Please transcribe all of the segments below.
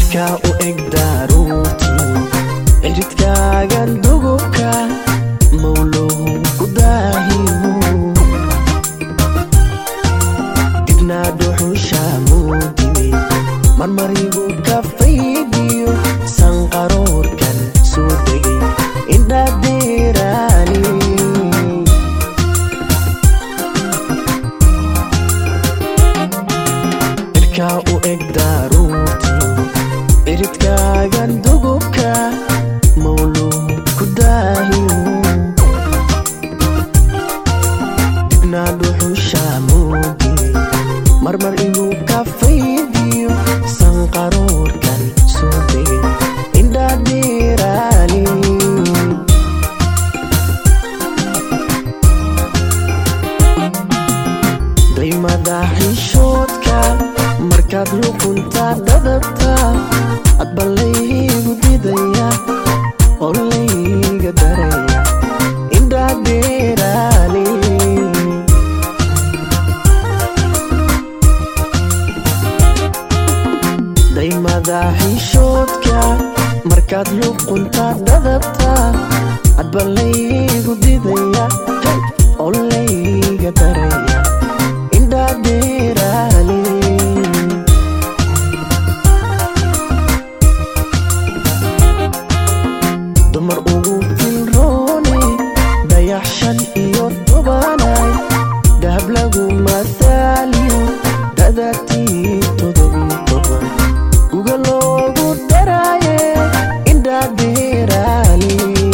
cirkaa u eg daaruurtii ciridkaagan dugubka mawluhu ku daahiyo dibnaa dhuxusha muudimi marmarigu ka faydiyo sanqaroorkan soo degay indhadeeraani cirkaa u eg daaruurtii ciridkaagan dugubka mawluhu ku daahiyo dibnaa dhuxusha muudimi marmar inuu ka faydiyo sanqaroorkan soo degay indhadeeraani daymada xishoodka markaad luqunta dhadabta adba laygu didaya oo layga daraya indhadeeraani daymada xishoodka markaad luqunta dhadabta adba laygu didaya oo layga daraya indhadeeraani dumar ugu filroone dayax shan iyo tobanay dahab lagu mathaaliyo dadatii todobiyo toban guga loogu daraaye indhadeeraani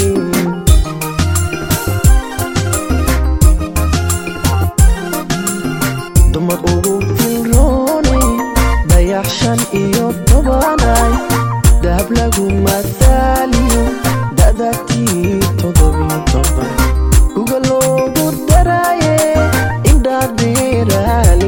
dumar ugu filroone dayax shan iyo tobanay dahab lagu mathaaliyo dadatii todobiyo toban guga loogu daraaye indhadeeraani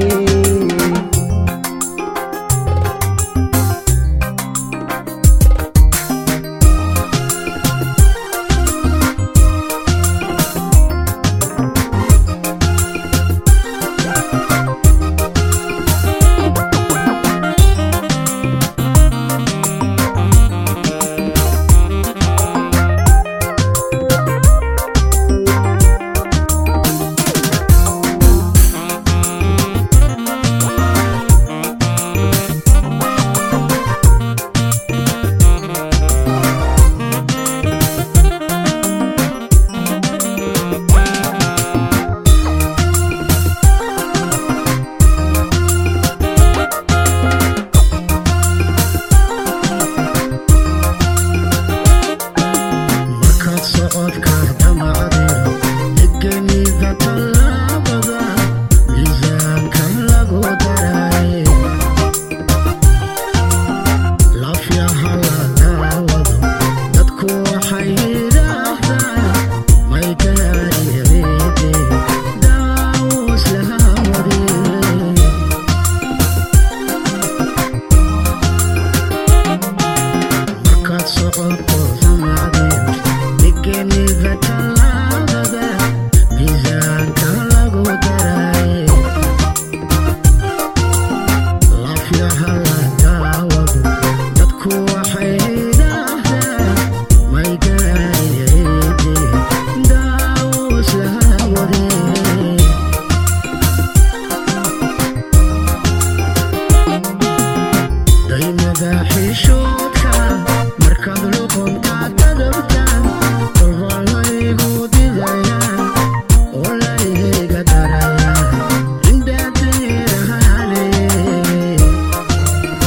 markaad socodka damacdeen degenida tallaabada miisaanka lagu daraaye lafyaha la daawado dadku waxay yidhaahdaan may gaarireede daawus laha wadee markaad socoto samacdeen degenida tallaabada miisaanka lagu daraaye lafyaha la daawado dadku waxay yidhaahdaan may gaarireede daawus laha wadee daymada xishoodka markaad luqunta dadabtaan kolba laygu didayaan oo layga darayaan indhadeerahaale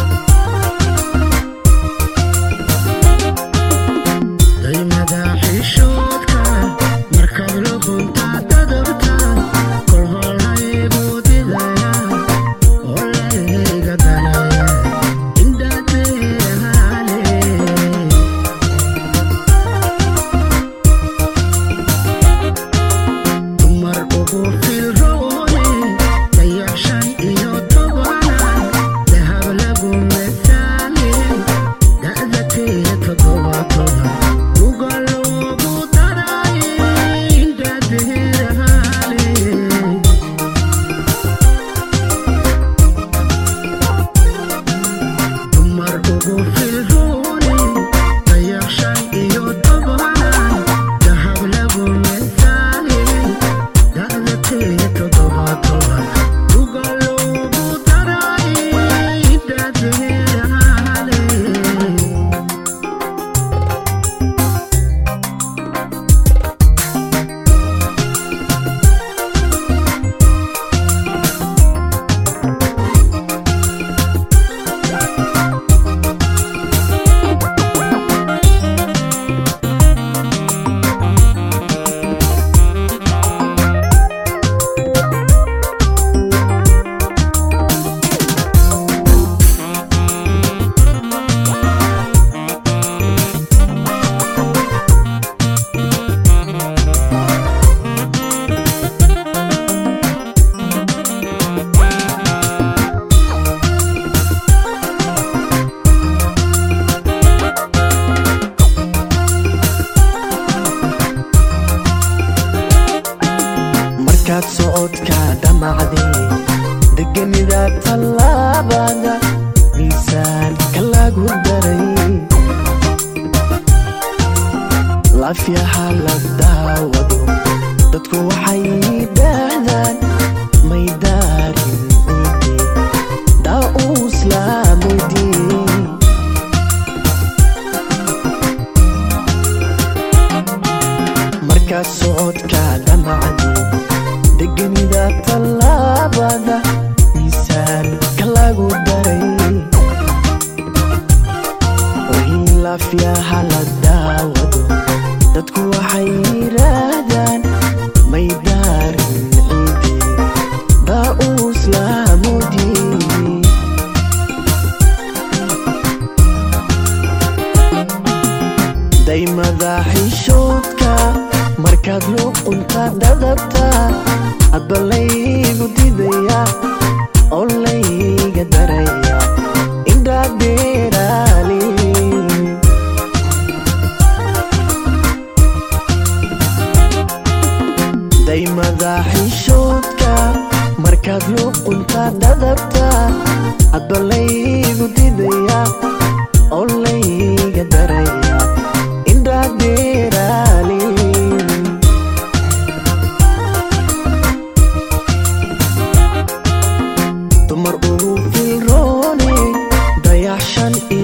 daymada xishoodka markaad luuqunta dadabta hadba laygu didaya oo layga daraya indhaad beeraali daymada xishoodka markaad luuqunta dadabta hadba laygu didaya oo layga daraya indhaad beeraali dumar ugu filroone dayaxshan